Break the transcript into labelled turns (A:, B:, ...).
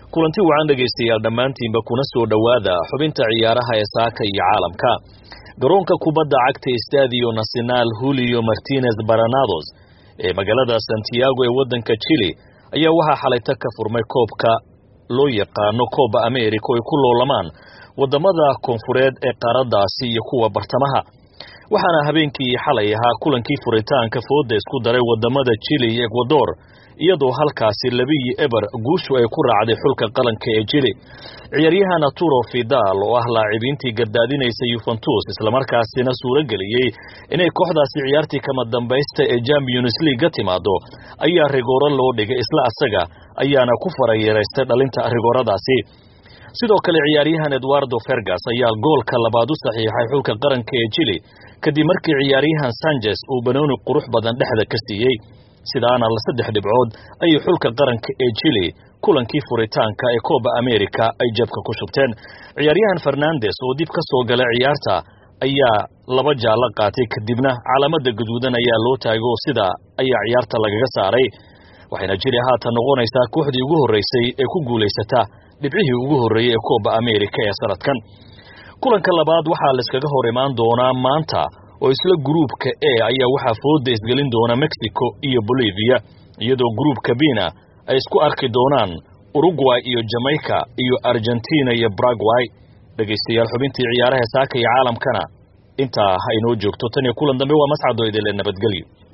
A: kulanti wacan dhegaystayaal dhammaantiinba kuna soo dhowaada xubinta ciyaaraha ee saaka iyo caalamka garoonka kubadda cagta estadio nacional julio martinez baranados ee magaalada santiago ee waddanka chile ayaa waxaa xalayta ka furmay koobka loo yaqaano kooba america oo ay ku loolamaan waddamada koonfureed ee qaaraddaasi iyo kuwa bartamaha waxaana habeenkii xalay ahaa kulankii furitaanka fooda isku daray waddamada chile iyo ekwador iyadoo halkaasi labiyi eber guushu ay ku raacday xulka qaranka ee chile ciyaaryahan arturo fidal oo ah laacibiintii gardaadinaysa yuventus islamarkaasina suuro geliyey inay kooxdaasi ciyaartii kama dambaysta ee champions league ka timaado ayaa rigooro loo dhigay isla asaga ayaana ku farayeeraystay dhalinta rigooradaasi sidoo kale ciyaaryahan eduardo fergas ayaa goolka labaad u saxiixay xulka qaranka ee chile kadib markii ciyaaryahan sanchez uu banooni qurux badan dhexda ka siiyey sidaana la saddex dhibcood ayay xulka qaranka ee chile kulankii furitaanka ee kooba america ay jabka ku shubteen ciyaaryahan fernandes oo dib ka soo gala ciyaarta ayaa laba jaallo qaatay kadibna calaamada gaduudan ayaa loo taagay oo sidaa ayaa ciyaarta lagaga saaray waxayna jiri haatan noqonaysaa kooxdii ugu horreysay ee ku guulaysata dhibcihii ugu horreeyey ee kooba america ee sanadkan kulanka labaad waxaa layskaga hor imaan doonaa maanta oo isla gruubka e ayaa waxaa fooda isgelin doona mexico iyo bolivia iyadoo gruubka bina ay isku arki doonaan uruguay iyo jamaica iyo argentina iyo baragway dhegaystayaal xubintii ciyaaraha saaka iyo caalamkana intaa ha inoo joogto tan iyo kulan dambe waa mascado idile nabadgelyo